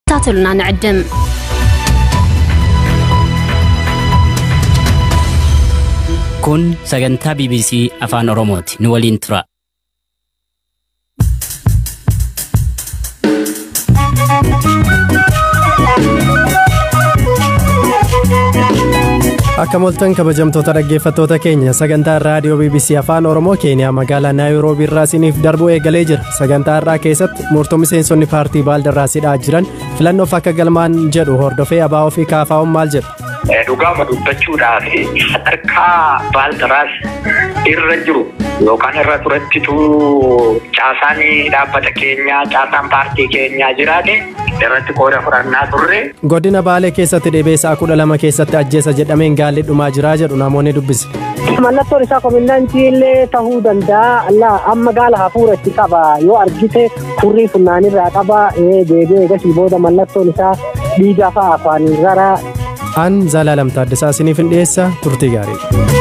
ከታተሉና ንዕድም Kun sagantaa BBC Afaan Oromooti. Nu waliin tura. Akka moltan kabajamtoota dhaggeeffattoota keenya sagantaan raadiyoo BBC Afaan Oromoo Keeniyaa magaalaa Naayiroobii irraa isiniif darbuu eegalee jira. Sagantaa irraa keessatti murtoo miseensonni paartii Baaldarraasidhaa jiran filannoof akka galmaan jedhu hordofee abaa'oo fi kaafaa'uun maal jedhu. Dhugaama dubbachuudhaaf sadarkaa baaldaraas irra jiru yookaan irra turettitu caasaan dhaabbata keenyaa caasaan paartii keenyaa jiraate irratti qooda fudhannaa turre. Godina Baalee keessatti dhibee sa'a kudha lama keessatti ajjeesa jedhameen gaalli dhumaa jiraa jedhu namoonni dubbise. Mallattoon isaa kominnaantii illee ta'uu danda'a. Amma gaala hafuura itti qaba yoo argite furrii funnaanirraa qaba deebi'ee eegasii booda mallattoon isaa dhiigaa fa'aa afaanii rara. An Zalaalam Taaddasaa isiniif hin dhiyeessa turtii gaarii.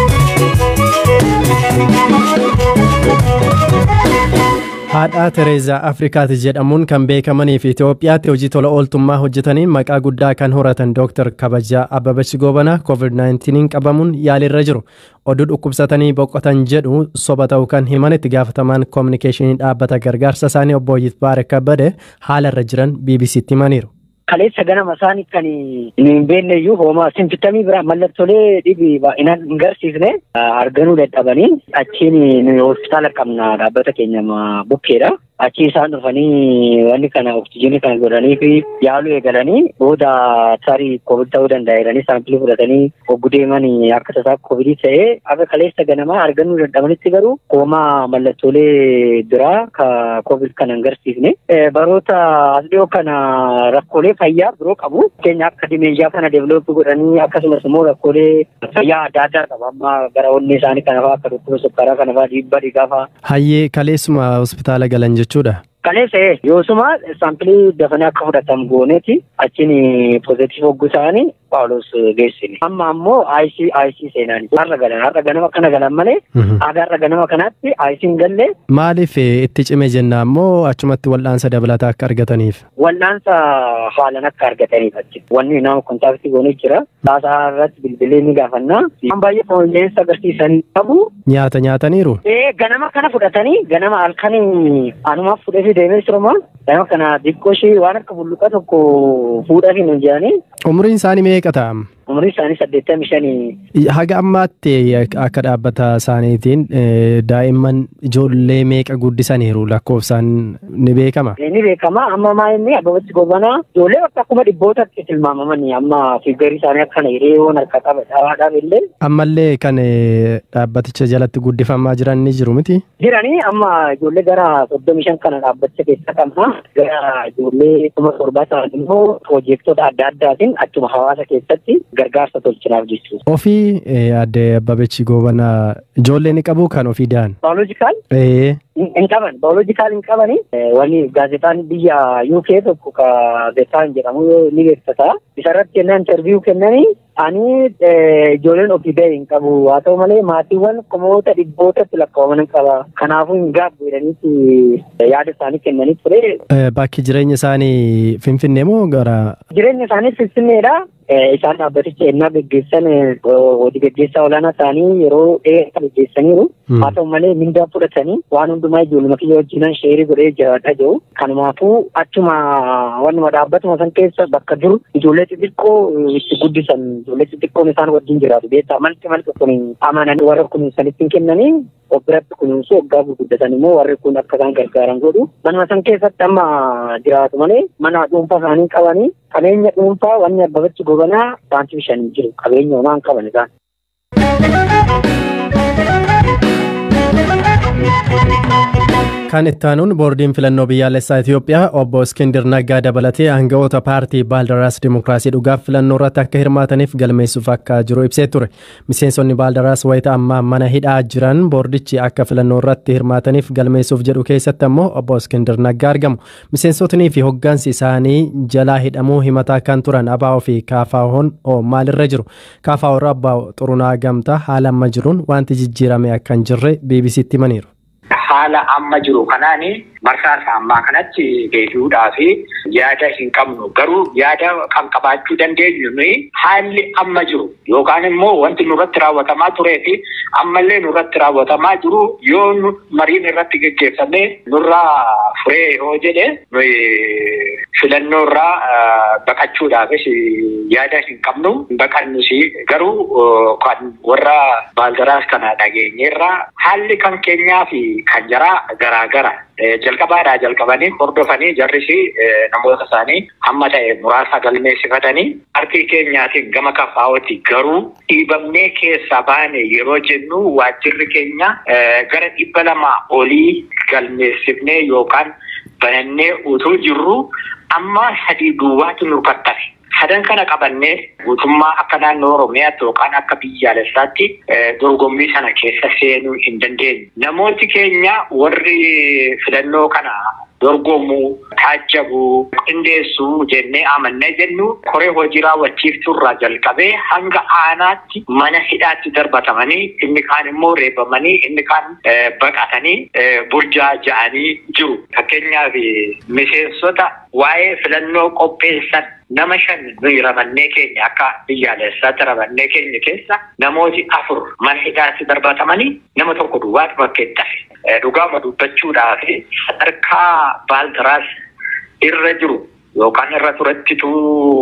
Haadha Tereezaa Afrikaati jedhamuun kan beekamanii fi Itoophiyaatti hojii tola ooltummaa hojjetaniin maqaa guddaa kan horatan Dr. Kabajaa Ababachi Gobanaa COVID-19 qabamuun yaalirra jiru. Oduu dhukkubsatanii boqotan jedhu soba ta'uu kan himan itti gaafatamaan koominikeeshinii dhaabbata gargaarsa isaanii obbo Yitbaare Kabbade haala irra jiran BBC'tti himaniiru. Kaleessa ganama isaanii kan hin beekne iyyuu hooma simpitamii biraa mallattoolee dhibi baay'inaan hin garsiisne arganuu dadhabanii achiin hospitaala qabna dhaabbata keenya bukkeedha. Achii isaan dhufanii wanni kana oksijiinii kana godhanii fi yaaluu eegalanii booda tarii koovid ta'uu danda'a jedhanii saampilii fudhatanii hogguu deemanii akka tasaa koovidii ta'ee akka kaleessa ganamaa arganuu dadhabanitti garuu hooma mallattoolee biraa ka koovid kana hin garsiisne baroota as dhiyoo kana rakkoolee fayyaa biroo qabu keenya akka dimeeshaa kana deevilooppii godhanii akkasumas immoo rakkoolee fayyaa adda addaa qaba amma gara onnee isaanii kana fa'aa akka dhukkuba sukkaaraa kana fa'aa dhiibbaa dhiigaa fa'aa. Hayyee kaleessuma hospitaala galan jechuudha. Kaleessa yoosuma saampilii dafanii akka fudhatan gooneeti achiin pozitiif hogguu ta'anii Phaawulos geessine. Amma ammoo IC IC seenaan har'a galan har'a ganama kana galan malee aga har'a ganama kanaatti IC hin galle. Maaliif itti cime jenna ammoo achumatti wal'aansa dabalataa akka argataniif? Wal'aansa haalan akka argataniif achi. Wanni nama kontaaktii goonee jira. Taasaa irratti bilbilee ni gaafannaa. Waan baay'ee fooleensa agarsiisan qabu. Nyaata nyaataniiru? Ee ganama kana fudhatanii ganama halkanii anumaaf fudhatee deemee jiruma. Ganama kana xiqqoo ishee waan akka bulluqa tokko fuudhaa fi nuun jedhanii. Umriin isaanii meeqa ta'a? Umriin isaanii saddeettamii shanii. Haga ammaatti akka dhaabbata isaaniitiin daa'imman ijoollee meeqa guddisaniiru lakkoofsaan ni beekama? Ni beekama amma maa inni Ababachi Gobanaa ijoollee bakka akkuma dhibbootatti tilmaamamanii amma fiigarii isaanii akkana hiriyoon harka qaba dhawaadhaaf illee. Ammallee kan dhaabbaticha jalatti guddifamaa jiran ni jiru miti? Jiranii amma ijoollee gara soddomii shan kana dhaabbaticha keessa qabna. Gara ijoollee kuma torbaa ta'an immoo piroojeektota adda addaatiin achuma hawaasa keessatti gargaarsa tolchinaaf jechuudha. Ofii adde Ababachi Gobanaa ijoollee ni qabu kan ofii da'an? Baayoloojikaal? Ee. Hin qaban baayoloojikaal hin qabani. Wanni gaazexaan biyya UK tokko gaazexaan jedhamu ni beeksisa. Isarratti kennaa intarviiyuu kennanii ani ijoolleen ofii ba'e hin qabu haa ta'u malee maatiiwwan kumoota dhibbootatti lakkaa'aman hin qaba. Kanaafuu hin gaabbu jedhaniiti yaada isaanii kennanii ture. Bakki jireenya isaanii Finfinnee moo gara? Jireenya isaanii Finfinneedha. Isaan dhaabbaticha ennaa gaggeessan hojii gaggeessaa olaanaa isaanii yeroo dheeraa gaggeessaniiru. Haa ta'u malee mindaa fudhatanii waan hundumaa ijoolluma kiyya wajjinan sheerii godhee jiraadhaa jiru. Kanumaafuu achuma wanuma dhaabbatuma san keessa bakka dur ijoollee xixiqqoo itti guddisan ijoollee xixiqqoon isaan wajjin jiraatu beektaa malti malti kun amananii warra kunuunsanitti hin kennanii of biratti kunuunsu waggaa gurguddatan immoo warri kun akka isaan gargaaran godhu. Manuma san keessatti amma jiraatu malee mana dhuunfaa isaanii qabanii qabeenya dhuunfaa wanni Ababachi Gobanaa saantii shan jiru qabeenya homaa hin qaban isaan. Kan ittaanuun boordiin filannoo biyyaalessaa Itoophiyaa obbo Iskindir Naggaa dabalatee aanga'oota paartii Baaldaraas Dimookiraasii dhugaaf filannoo irratti akka hirmaataniif galmeessuuf akka jiru ibsee ture. Miseensonni Baaldaraas wayita ammaa mana hidhaa jiran boordichi akka filannoo irratti hirmaataniif galmeessuuf jedhu keessatti ammoo obbo Iskindir Naggaa argamu. Miseensotnii fi hoggansi isaanii jalaa hidhamuu himataa kan turan ABO fi KFO'n maalirra jiru? KFO irra ABO xurunaa gamtaa haala amma jiruun wanti jijjiirame akka hin jirre BBC'tti himaniiru. haala amma jiru kanaani marsaa ammaa kanatti deebi'uudhaa fi yaada hin qabnu garuu yaada kan qabaachuu dandeenyu nuyi haalli amma jiru yookaan immoo wanti nurratti raawwatamaa turee fi ammallee nurratti raawwatamaa jiru yoo mariin irratti geggeeffamee nurraa furee yoo jedhe nuyi filannoo irraa baqachuudhaafis yaada hin qabnu baqannus garuu kan warra baaldaraas kana dhageenyeerra haalli kan keenyaa fi kan jaraa garaagara jalqabaadhaa jalqabanii hordofanii jarrisi namoota isaanii hamma ta'e muraasa galmeessifatanii harki keenyaatiin gama kafaa'ooti garuu dhiibamnee keessaa baane yeroo jennu waajjirri keenya gara dhibba lama olii galmeessifnee yookaan banannee utuu jirru amma sadii duwwaatu nu kattafe. Sadan kana qabannee guutummaa akka naannoo Oromiyaatti yookaan akka biyyaalessaatti dorgommii sana keessa seenuu hin dandeenye. Namooti keenya warri filannoo kana dorgomuu, taajjabuu, qindeessuu jennee amannee jennu koree hojii raawwachiiftuu irraa jalqabee hanga aanaatti mana hidhaatti darbatamanii inni kaan immoo reebamanii inni kaan baqatanii burjaa ja'anii jiru. Fakkeenyaaf miseensota waa'ee filannoo qopheessan nama shan nuyi ramannee keenya akka biyyaalessaatti ramannee keenya keessa namooti afur mana hidhaatti darbatamanii nama tokko duwwaatu bakkeetti hafe. Dhugaama dubbachuudhaaf sadarkaa baaldaraas irra jiru yookaan irra turettitu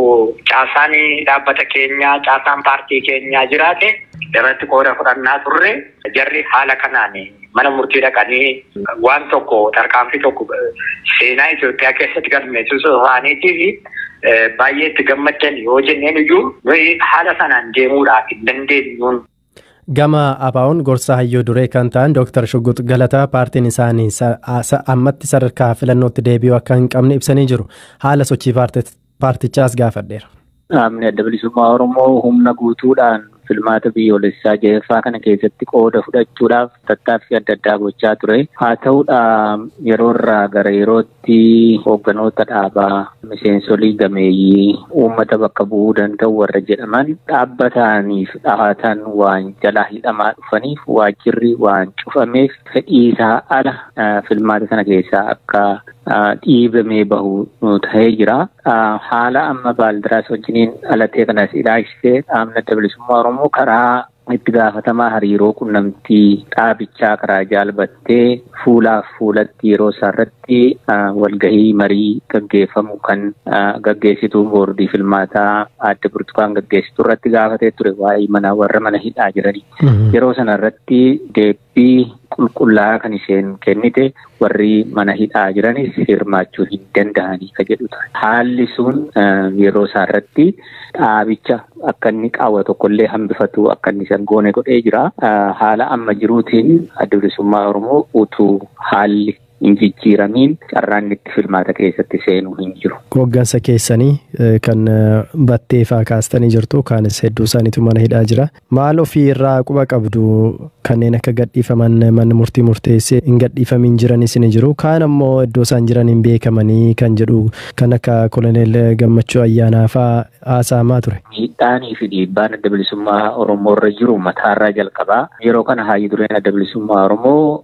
caasaan dhaabbata keenyaa caasaan paartii keenyaa jiraate irratti qooda fudhannaa turre jarri haala kanaan mana murtii dhaqanii waan tokko tarkaanfii tokko seenaa Itoophiyaa keessatti galmeessisuu isaaniitiif baay'ee itti gammaddan yoo jenneen iyyuu nuyi haala sanaan deemuudhaaf hin dandeenyuun. Gama Abaa'oon gorsa hayyoo duree kan ta'an Dr. Shugguut Galataa paartiin isaanii ammatti sadarkaa filannootti deebi'uu akka hin qabne ibsanii jiru. Haala sochii paartichaas gaafadheera. Dhaabni adda bilisummaa Oromoo humna guutuudhaan filmaata biyyoolessaa jaheeffaa kana keessatti qooda fudhachuudhaaf tattaaffii adda addaa gochaa ture. Haa ta'uudha yeroo irraa gara yerootti hoogganoota dhaabaa miseensolii gameeyyii uummata bakka bu'uu danda'u warra jedhaman dhaabbataniif dhahatan waan jalaa hidhamaa dhufaniif waajjirri waan cufameef fedhiisaa ala filmaata sana keessaa akka dhiibamee bahu ta'ee jira. Haala amma baaldaraas wajjiniin alatee kanas ilaalchisee dhaabni adda bilisummaa Oromoo karaa itti gaafatamaa hariiroo qunnamtii dhaabichaa karaa jaalbattee fuulaaf fuulatti yeroo isaarratti walgahii marii gaggeeffamu kan gaggeessituu boordii filmaataa adda burtukaan gaggeessitu irratti gaafatee ture waa'ee mana warra mana hidhaa jiranii. Yeroo sana irratti deebii qulqullaa'aa kan isheen kennite warri mana hidhaa jiranis hirmaachuu hin danda'anii ka jedhu ture. Haalli sun yeroo isaarratti dhaabicha akka inni qaawwa tokkollee hambifatu akka inni san goone godhee jira. Haala amma jiruutiin adda bilisummaa Oromoo utuu haalli hin jijjiiramiin carraan itti filmaata keessatti seenuu hin jiru. Hoggansa keessanii kan battee faa kaastanii jirtu kaanis hedduu isaaniitu mana hidhaa jira. Maal ofii irraa quba qabdu kanneen akka gadhiifaman manni murtii murteessee hin gadhiifamin jiranis ni jiru. Kaan ammoo iddoo isaan jiran hin beekamanii kan jedhu kan akka koloneel gammachuu ayyaanaa faa haasa'amaa ture. Miidhaanii fi dhiibbaan adda bilisummaa Oromoo irra jiru mataarraa jalqabaa. Yeroo kana haayyi dureen adda bilisummaa Oromoo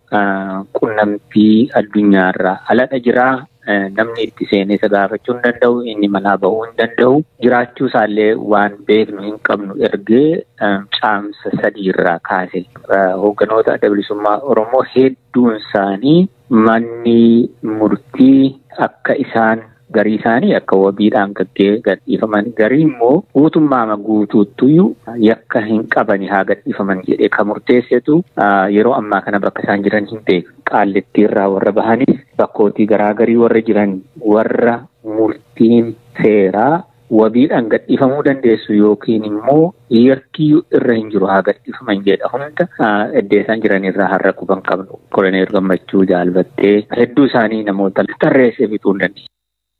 qunnamtii addunyaarraa aladha jiraa. namni itti seenee isa gaafachuu hin danda'u inni manaa bahuu hin danda'u jiraachuu isaallee waan beeknu hin qabnu ergee caamsa sadii irraa kaase hoogganoota adda bilisummaa Oromoo hedduun isaanii manni murtii akka isaan garii isaanii akka wabiidhaan gadhiifaman garii immoo guutummaa guutuuttuyyuu yakka hin qabani haa gadhiifaman jedhee kan murteessetu yeroo ammaa kana bakka isaan jiran hin beeku. Qaallittii irraa warra bahanis bakkootii garaagarii warra jiran warra murtiin seeraa wabiidhaan gadhiifamuu dandeessu yookiin immoo yakkiyyuu irra hin jiru haa gadhiifaman jedha hunda iddoo isaan jiran irraa har'a quban qabnu koloneel gammachuu jaalbattee hedduu isaanii namoota tarreessee bituu hin dandeenye.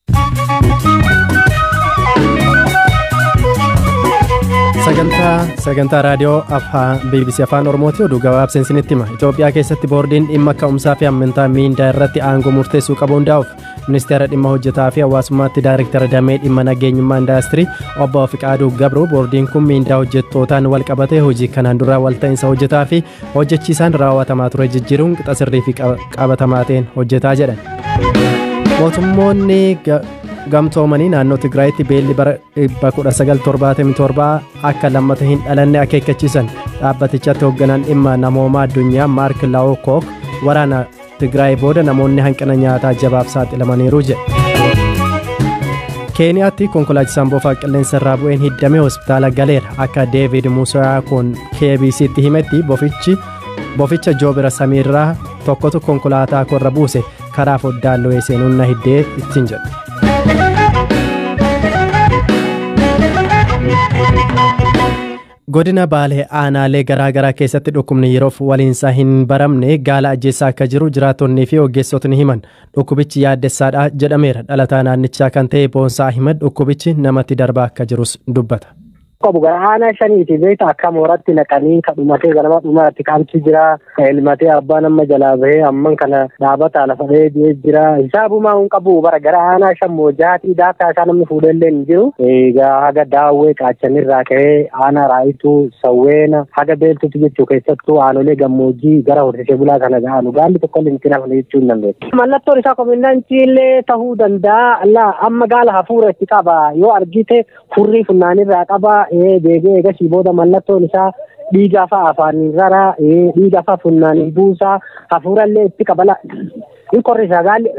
sagantaa sagantaa raadiyoo afaan bbc afaan oromooti oduu gabaabseen isinitti hima itoophiyaa keessatti boordiin dhimma ka'umsaa fi amantaa miindaa irratti aangoo murteessuu qabu hundaa'uuf ministeera dhimma hojjetaa fi hawaasummaatti daayirektara damee dhimma nageenyummaa indaastirii obbo Fiqaaduu Gabroo boordiin kun miindaa hojjettootaan wal qabatee hojii kanaan dura walta'iinsa hojjetaa fi hojjechiisaan raawwatamaa ture jijjiiruun qixa sirrii fi qabatamaa ta'een hojjetaa jedhan. mootummoonni gamtoomanii naannoo tigraayitti beelli bara 1977 akka lammata hin dhalanne akeekkachiisan dhaabbatichatti hoogganaan dhimma namoomaa addunyaa maark laawkook waraana tigraay booda namoonni hanqina nyaataa jabaaf saaxilamaniiru jedhe keeniyaatti konkolaachisaan boofaa qilleensa irraa bu'een hiddame hospitaala galeera akka deevid musaa kun kbc'tti himetti bofichi boficha joobira samiirraa tokkotu konkolaataa korra buuse karaa foddaan lo'ee seenuun na hiddee ittiin jedhe godina baalee aanaalee garaagaraa keessatti dhukkubni yeroof waliinsaa hin baramne gaala ajjeessaa akka jiru jiraattonnii fi ogeessotni himan dhukkubichi yaaddessaadha jedhameera dhalataa naannichaa kan ta'e boonsaa ahimad dhukkubichi namatti darbaa akka jirus dubbata. qabu gara aanaa shaniiti beekta akka mooratti naqanii ka dhumatee ganama dhumaatti kamtu jira elmatee abbaan amma jalaa bahee amman kana dhaabata lafa dhahee jira hisaabumaa hin qabu bara gara aanaa shan moojaatii daakaa isaa namni fuudhellee hin jiru egaa haga daawwee qaachanirraa ka'ee aanaa raayituu sawweena haga beeltutu jechuu keessattuu aanolee gammoojjii gara horsiisee bulaa kana ga'anu gaalli tokko illee itti nafne jechuu hin dandeessu. Mallattoon isaa komindaantii illee tahuu danda'a amma gaala hafuura itti qaba yoo argite furrii funnaanirraa qaba deebi'ee egasii booda mallattoon isaa dhiiga afa afaaniin rara dhiiga afa funnaaniin buusaa hafuurallee itti qabala in qorrisa gaalli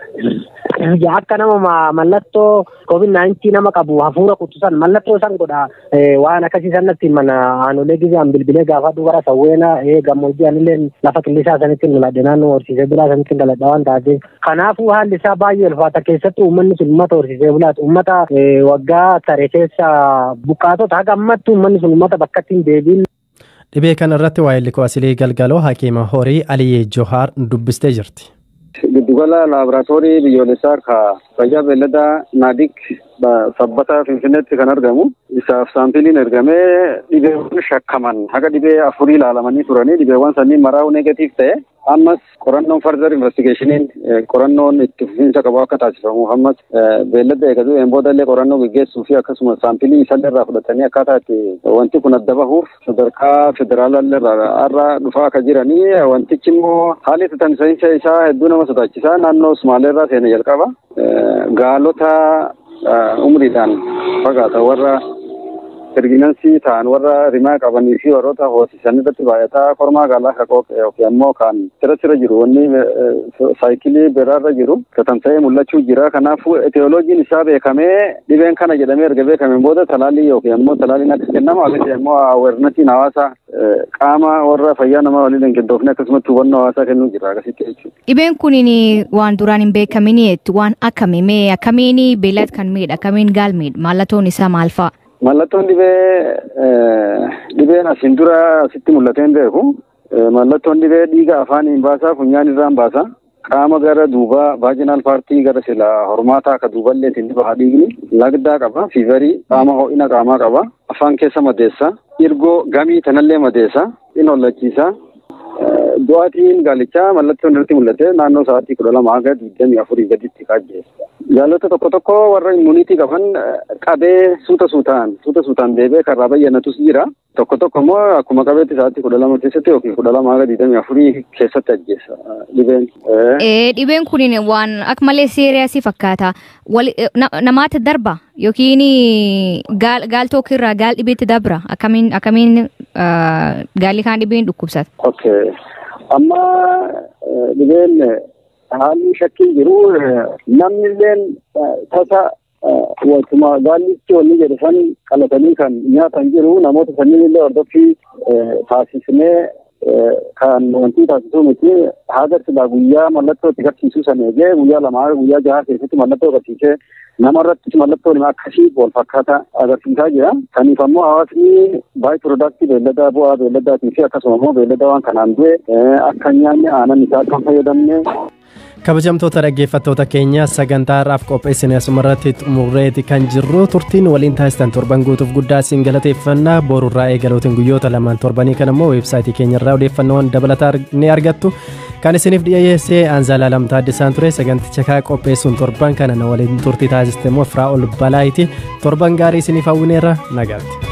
akka nama mallattoo covid naayintii nama qabu hafuura kutusan mallattoo san godha waan akkasii sanatti mana aanolee gizaan bilbilee gaafadhu gara sawweena gammoojjii anillee lafa qillisaa sanitti daladhe naannoo horsiisee bulaa sanitti daladha waan taateef kanaafuu haalli isaa baay'ee ulfaata keessattuu uummanni sun uummata horsiisee bulaati uummata waggaa tare keessa buqqaatota haga ammatti uummanni sun uummata bakkatti hin deebiin. Dhibee kana irratti waa'ee likoo asilii galgaloo hakiima horii Aliyyee Johaar dubbistee jirti. giddugala laaboraatoorii biyyoolessaa ka fayyaa beelladaa naadik sabbata finfinneetti kan argamu isaaf saampiliin ergamee dhibeewwan shakkaman haga dhibee afurii ilaalamanii turanii dhibeewwan sanniin maraa'u negatiif ta'e ammas qorannoon fardar investigeeshiniin qorannoon itti fufiinsa qabu akka taasifamuuf ammas beellada eegatu een boodallee qorannoo geggeessuu fi akkasumas saampilii isallee irraa fudhatanii akkaataa itti wanti kun adda bahuuf sadarkaa federaalallee irraa dhufaa akka jiranii wantichi immoo haalli tamsa'iinsa isaa hedduu nama sodaachisaa naannoo Sumaalee irraa seenee jalqaba gaalota umriidhaan fagaata warra hirginansii ta'an warra rimaa qabanii fi warroota hoosisan irratti baay'ataa kormaa gaalaa ka yookiin ammoo kan sira sira jiru wanni saayikilii biraarra jiru tatamsa'ee mul'achuu jira kanaafuu etiyooloojiin isaa beekamee dhibeen kana jedhamee erga beekameen booda talaallii yookiin ammoo talaalliin akka kennamu akkasii ammoo aweernasiin hawaasa qaama warra fayyaa nama waliin hin qindoofne akkasumatti hubannoo hawaasaa kennuu jira akkasitti jechuudha. Dhibeen kun waan duraan hin beekamini waan akkamii mee akkamiin beelad kan miidha akkamiin gaal miidha mallattoon isaa maal fa'a? Mallattoon dhibee dhibeen asiin dura asitti mul'atee hin beeku. Mallattoon dhibee dhiiga afaaniin baasaa funyaan irraan baasa. Qaama gara duubaa vaajinaal paartii gara sila hormaataa akka duuballee ittiin bahaa dhiigni lagdaa qaba. Fiivarii qaama ho'ina qaamaa qaba. Afaan keessa madeessa. Irgoo gamii tanallee madeessa. In hollachiisa. Du'aatiin gaalichaa mallattoon irratti mul'ate naannoo sa'aatii kudha lama haga digdamii afurii gaditti kaajjeessa. Gaalota tokko tokko warra immuniitii qaban qabee suuta suutaan suuta suutaan deebee karraa bayyanatus jira. Tokko tokko immoo akkuma qabeetti sa'aatii kudha lama keessatti yookiin kudha lama haga digdamii afurii keessatti ajjeessa dhibeen. Dhibeen kun waan akka malee seeriyaasii fakkaata. Namaatti darba yookiin gaal tokkirraa gaal dhibeetti dabra akkamiin akkamiin gaalli kaan dhibeen dhukkubsata. Okay. Amma dhibeen haalli shakkiin jiru namni illeen tasa waantuma gaallichi wanni jedhe san qalatanii kan nyaatan jiru namoota sanniin illee hordoffii taasisnee kan wanti taasisuu miti haga silaa guyyaa mallattoo itti agarsiisuu san eegee guyyaa lamaa guyyaa jahaa keessatti mallattoo agarsiisee namarratti mallattoon akkasii wal fakkaata agarsiisaa jira. Kaniif ammoo hawaasni baay'ee piroodaaktii beelladaa bu'aa beelladaatii fi akkasuma immoo beellada waan kanaan du'e akka nyaanni aanan isaa kan fayyadamne kabajamtoota dhaggeeffattoota keenya sagantaa har'aaf qopheessine asumarratti xumurreeti kan jirru turtiin waliin taasistan torban guutuuf guddaa isin galateeffannaa boorurraa eegaluutiin guyyoota lamaan torbanii kan immoo weebsaayitii keenyarraa odeeffannoon dabalataa ni argattu kan isiniif dhiyeessee aanzaalaa lamtaa addisaan ture saganticha kaa qopheessuun torban kana na waliin turtii taasiste immoo firaa ol balaayiti torban gaarii isiniif hawwineerra nagaatti.